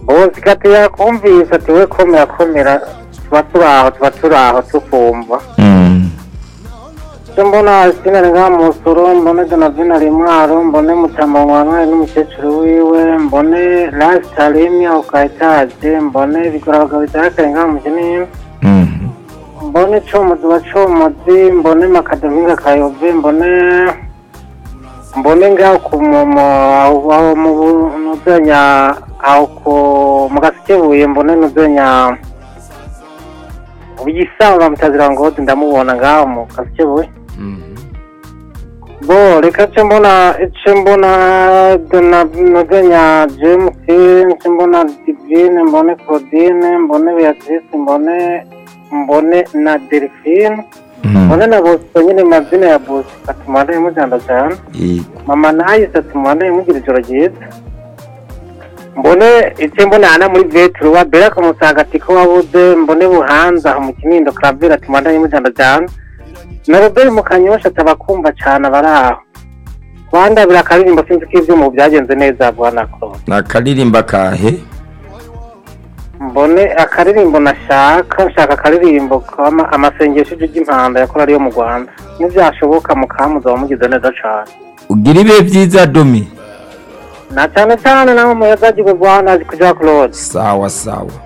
ubu zikatira kumvise ati we komera komera tuba turi aho tuba turi aho tukumva icyo mbona sinari nka musoro mbone donavina mwaro mbone mutamba mwamwari n'umukecuru wiwe mbone rasitarimi aho ka etaje mbone bigura abagabo bitarakare nka mukini mbone comuzi wa comuzi mbone makadominga kayove mbone mbone ngaho ku mumo aho mu nudonya aho ku mu gasikebuye mbone nudonya ubuyisanga mutazira ngo ndamubona ngaho mu gasikebuye bo reka ce mbona ce mbona donavina james ce mbona divine mbone claudine mbone beatrice mbone mbone na delphine mbone na bosco nyine mazina ya bosco ati mwandeye mujyana cyane mama nayise ati mwandeye mugira ijoro ryiza mbone icyo mbona hana muri veturu wa beraka mutagatifu wabuze mbone buhanza aho mu kinindo karavira ati mwandeye mujyana cyane na robert mukanyosha atabakumva cyane abari aho rwanda birakaririmba sinzi ko ibyuma byagenze neza bwana koro ni akaririmba kahe mbone akaririmbo nashaka nshaka akaririmbo kama amasengesho ijwi ry'impanda yakora ariyo mu rwanda ntibyashoboka mukamuza wamugize neza cyane ugira ibihe byiza domi na cyane cyane nawe muyazagirwe rwanda kujya claude sawa sawa